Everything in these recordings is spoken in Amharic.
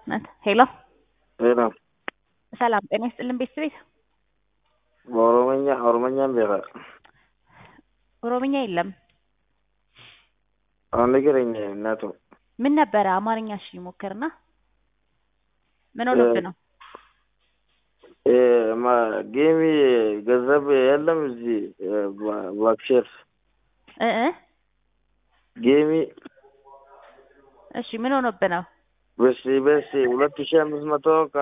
ሄሎ ሄሎ ሰላም ጤና ይስጥልን ቤተሰቤት በኦሮመኛ ኦሮመኛም ቤታ ኦሮምኛ የለም አሁን ንገረኝ እናቱ ምን ነበረ አማርኛ እሺ ሞክርና ምን ሆኖብህ ነው ጌሚ ገንዘብ የለም እዚህ ባክሼር እ እ ጌሚ እሺ ምን ሆኖብህ ነው በስ በስ ሁለት ሺህ አምስት መቶ ከ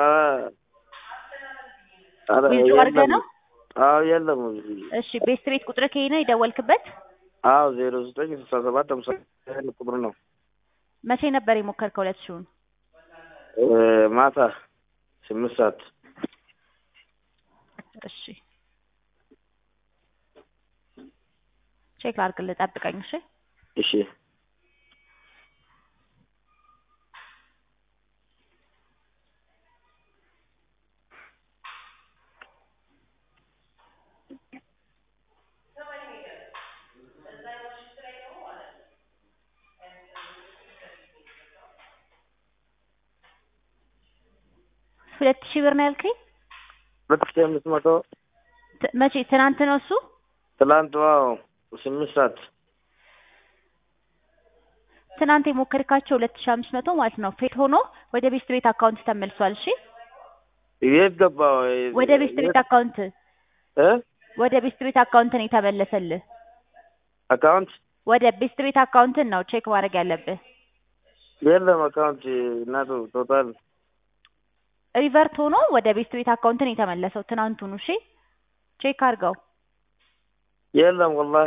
ኧረ ዊዝድሮ አድርገህ ነው አዎ የለም እዚህ እሺ ቤስት ቤት ቁጥር ከይ ነው የደወልክበት አዎ ዜሮ ዘጠኝ ስልሳ ሰባት ሃምሳ ቁጥር ነው መቼ ነበር የሞከርከው ሁለት ሺውን ማታ ስምንት ሰዓት እሺ ቼክ ላድርግልህ ጠብቀኝ እሺ እሺ ሁለት ሺህ ብር ነው ያልከኝ ሁለት ሺህ አምስት መቶ ት- መቼ ትናንት ነው እሱ ትላንት ዋው ስምንት ሰዓት ትናንት የሞከርካቸው ሁለት ሺህ አምስት መቶ ማለት ነው ፌል ሆኖ ወደ ቤስት ቤት አካውንት ተመልሷል እሺ የት ገባ ወደ ቤስት ቤት አካውንት እ ወደ ቤስት ቤት አካውንት ነው የተመለሰልህ አካውንት ወደ ቤስት ቤት አካውንትን ነው ቼክ ማድረግ ያለብህ የለም አካውንት እናቱ ቶታል ሪቨርት ሆኖ ወደ ቤስት ቤት አካውንትን የተመለሰው ትናንቱኑ እሺ ቼክ አድርገው የለም ወላሂ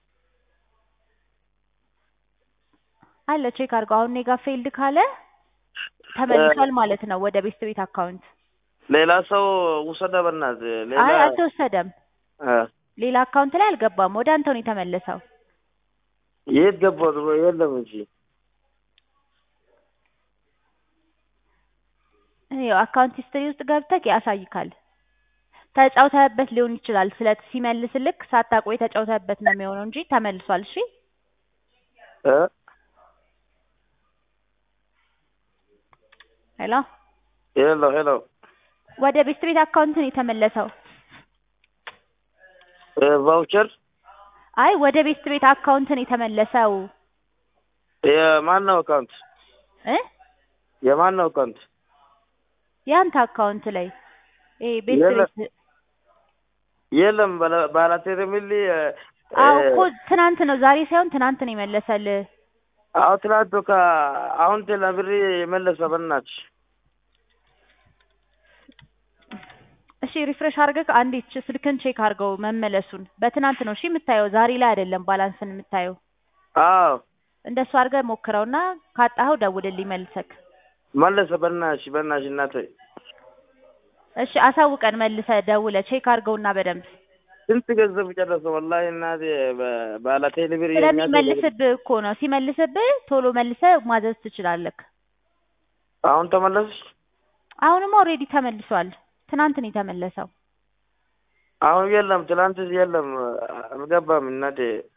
አለ ቼክ አድርገው አሁን እኔ ጋ ፌልድ ካለ ተመልሷል ማለት ነው ወደ ቤስት ቤት አካውንት ሌላ ሰው ውሰደ በእናትህ ሌላ አይ አልተወሰደም እ ሌላ አካውንት ላይ አልገባም ወደ አንተው ነው የተመለሰው የት ገባ የለም እንጂ ይኸው አካውንት ሂስትሪ ውስጥ ገብተህ ያሳይካል ተጫውተህበት ሊሆን ይችላል ስለ ሲመልስልክ ሳታቆይ ተጫውተህበት ነው የሚሆነው እንጂ ተመልሷል እሺ እ ሄሎ ሄሎ ሄሎ ወደ ቤስት ቤት አካውንት ነው የተመለሰው እ ቫውቸር አይ ወደ ቤስት ቤት አካውንት ነው የተመለሰው የማን ነው አካውንት እ የማን ነው አካውንት ያንተ አካውንት ላይ ይሄ ቤስት የለም። ቤት የለም ባላቴር የሚል አዎ እኮ ትናንት ነው ዛሬ ሳይሆን ትናንት ነው የመለሰልህ አዎ ትናንት ከ አሁን ቴሌብር የመለሰ በእናትሽ እሺ ሪፍሬሽ አድርገህ አንዴ ች- ስልክን ቼክ አድርገው መመለሱን በትናንት ነው እሺ የምታየው ዛሬ ላይ አይደለም ባላንስን የምታየው አዎ እንደሱ አድርገህ ሞክረውና ካጣኸው ደውልልኝ መልሰክ መለሰ በእናትሽ በእናትሽ እናቴ እሺ አሳውቀን መልሰህ ደውለህ ቼክ አድርገውና በደንብ ስንት ገንዘብ ጨረሰ ወላሂ እናቴ በ- ባለቴሌብር ስለሚመልስብህ እኮ ነው ሲመልስብህ ቶሎ መልሰህ ማዘዝ ትችላለህ አሁን ተመለስሽ አሁንም ኦልሬዲ ተመልሷል ትናንት ነው የተመለሰው አሁን የለም ትላንት የለም አልገባም እናቴ